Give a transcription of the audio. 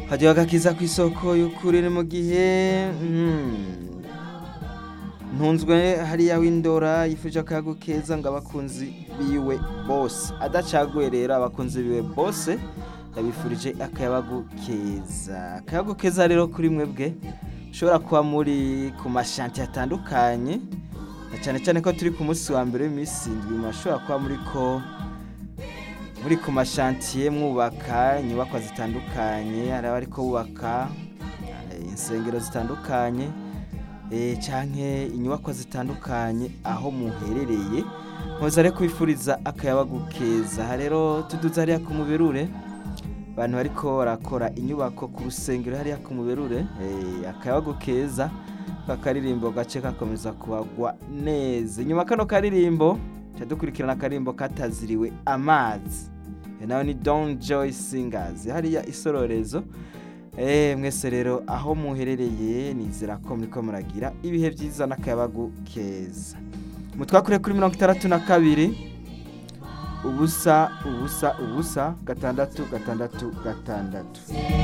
hajyaho agakiza ku isoko y'ukuri ni mu gihe ntunzwe hariya w'indora yifuje akayago keza ngo abakunzi biwe bose adacaguye rero abakunzi biwe bose yabifurije akayabagu keza akayago keza rero kuri mwebwe ushobora kuba muri ku mashanti atandukanye na cyane cyane ko turi ku munsi wa mbere w'iminsi indwi mashobora kuba muri ko muri ku mashantiye mwubaka inyubakwa zitandukanye hari abariko bubaka eh, insengero zitandukanye eh, canke inyubakwa zitandukanye aho muherereye nkoza rero kubifuriza akayabagu keza aha rero tuduze hariya ku muberure abantu bariko barakora inyubako ku rusengero hariya ku muberure eh, akayabagu keza kakaririmbo gace kakomeza kubagwa neza inyuma kano karirimbo ca dukurikirana akaririmbo kataziriwe amazi iyo nawe ni Don Joy Singers hariya isororezo eh mwese rero aho muherereye nizera ko muriko muragira ibihe byiza n'akayabagu keza mutwakure kuri mirongo itandatu na kabiri ubusa ubusa ubusa gatandatu gatandatu gatandatu